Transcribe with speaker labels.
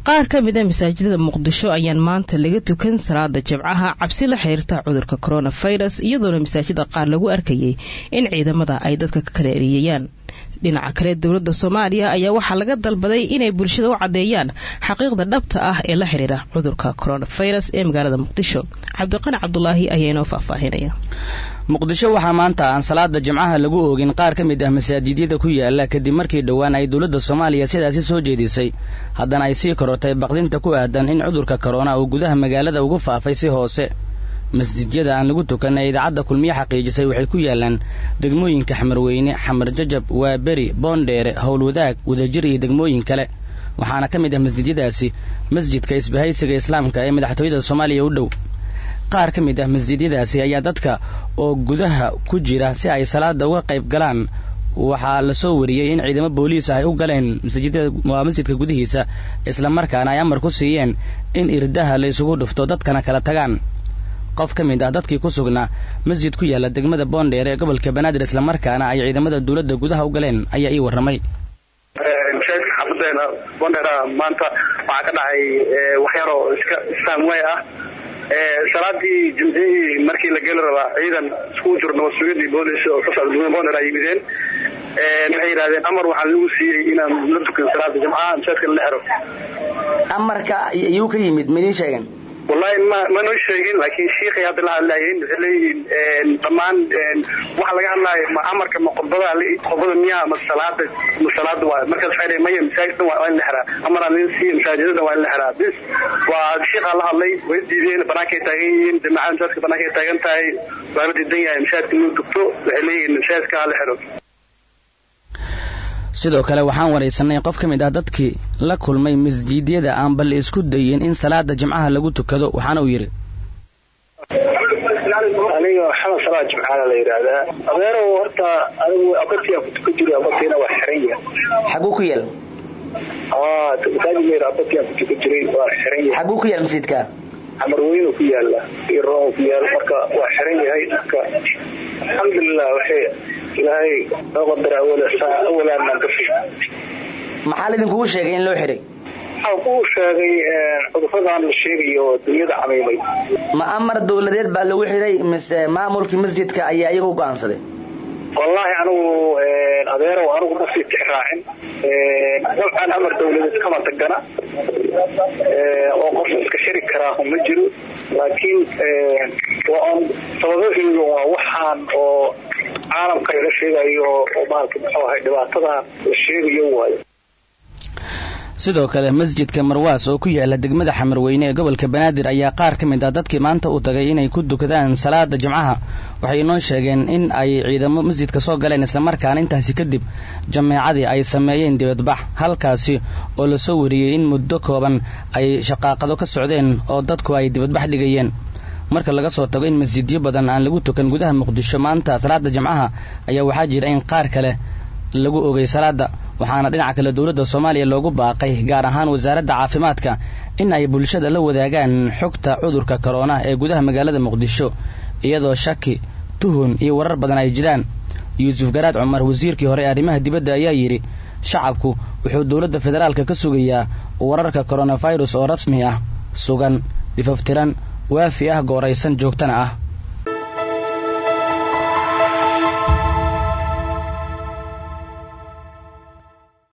Speaker 1: qaar ka mid a masaajidada muqdisho ayaan maanta laga tukan salaada jimcaha cabsi la xiriirta cudurka coronavirus iyadoona masaajida qaar lagu arkayay in ciidamada ay dadka ka kala eriyayaan dhinaca kale dowladda soomaaliya ayaa waxaa laga dalbaday inay bulshada u caddeeyaan xaqiiqda dhabta ah ee la xiriira cudurka coronavirus ee magaalada muqdisho cabdiqani cabdulaahi ayaa inoo faahfaahinaya
Speaker 2: muqdisho waxaa maanta aan salaada jimcaha lagu oogin qaar ka mid ah masaajidyada ku yaala kadib markii dhowaan ay dowladda soomaaliya sidaasi soo jeedisay haddana ay sii korortay baqdinta ku aadan in cudurka korona uu gudaha magaalada ugu faafay si hoose masjidyada aan lagu tukan ee idaacadda kulmiye xaqiijisay waxay ku yaalaan degmooyinka xamarweyne xamar jajab waaberi boondheere howlwadaag wadajir iyo degmooyin kale waxaana ka mid ah masjidyadaasi masjidka isbahaysiga islaamka ee madaxtooyada soomaaliya u dhow qaar ka mid ah masjidyadaasi ayaa dadka oo gudaha ku jira si ay salaada uga qayb galaan waxaa lasoo wariyey in ciidamo booliis ay u galeen waa masjidka gudihiisa islamarkaana ay amar ku siiyeen in irdaha la isugu dhufto dadkana kala tagaan qof ka mid ah dadkii ku sugnaa masjid ku yaala degmada boondheer ee gobolka banaadir islamarkaana ay ciidamada dowladda gudaha u galeen ayaa ii warramay
Speaker 3: masaajidka xaafadeena boondheera maanta waxaa ka dhacay waxyaroo iska saamway ah salaadii jimcihii markii la geli rabaa ciidan iskugu jiro nabadsugyadii boolis oo ka socda degmada boondheer ay yimideen waxay yidhahdeen amar waxaa lagu siiyey inaan la tukan salaada jimcaha masaajidka la xiro
Speaker 2: amarka iyuu ka yimid ma idiin sheegen
Speaker 3: wallahi ma ma noo sheegin laakiin shiikhay hadda la hadlaayeen waxay leeyihiin dhammaan waxa laga hadlaayo ma amarka ma qodbada qodbada miyaa ma salaada ma salaada waa markaas waxay leeyihin maya masaajidda waa in la xiraa amaraan idin siiya masaajidada waa in la xiraa bis waa shiikhaa la hadlay way diideen banaankay taagan yihiin jamaacada masaajidka banaankay taagan tahay waa la diidan yahay masaajidka inuu dugto waxay leeyihiin masaajidka ha la xiro
Speaker 2: sidoo kale waxaan waraysanay qof ka mid ah dadkii la kulmay masjiidyada aan bal isku dayin in salaada jimcaha lagu tukado waxaana uu yidhi
Speaker 3: aniga maxamed salaa jimcaana la yidhaahdaa adeerow horta anigu abatia ku tukan jiray abatiina waa xiran yahay
Speaker 2: xaguu ku yaal
Speaker 3: masaajid abatia ku tukan jiray waa xiran yahay
Speaker 2: xaguu ku yaal masjidka
Speaker 3: xamarweynu ku yaala iyo roon ku yaala marka waa xiran yahay marka alxamdulilah waxay ilaahay noo qadara awalaanaan ka fi
Speaker 2: maxaa laidinkugu sheegay in loo xiray
Speaker 3: waxaa kuu sheegay cuduradan la sheegayo dunyada camiimay
Speaker 2: ma amar dowladeed baa lagu xiray mise maamulkii masjidka ayaa iyaga u go-aansaday
Speaker 3: wallaahi anigu adeerow anigu ma sii tix raacin dabcan amar dawladeed kama tagana oo qof iska xiri karaa ma jiro laakiin waa on sababaheyga waa waxaan oo caalamka laga sheegayo oo maalka muxuu ahay dhibaatadan la sheegayo waayo
Speaker 2: sidoo kale masjidka marwaas oo ku yaala degmada xamarweyne ee gobolka banaadir ayaa qaar ka mid ah dadkii maanta u tagay inay ku dukadaan salaada jimcaha waxay inoo sheegeen in ay ciidamo masjidka soo galeen islamarkaana intaasi kadib jameecadii ay sameeyeen dibadbax halkaasi oo lasoo wariyey in muddo kooban ay shaqaaqado ka socdeen oo dadku ay dibadbax dhigayeen marka laga soo tago in masjidyo badan aan lagu tukan gudaha muqdisho maanta salaada jimcaha ayaa waxaa jira in qaar kale lagu ogay salaada waxaana dhinaca kale dowladda soomaaliya loogu baaqay gaar ahaan wasaaradda caafimaadka in ay bulshada la wadaagaan xogta cudurka korona ee gudaha magaalada muqdisho iyadoo shaki tuhun iyo warar badan ay jiraan yuusuf garaad cumar wasiirkii hore ee arrimaha dibadda ayaa yidhi shacabku wuxuu dowladda federaalka ka sugayaa wararka koronafirus oo rasmi ah sugan difaftiran waafi ah gooraysan joogtana ah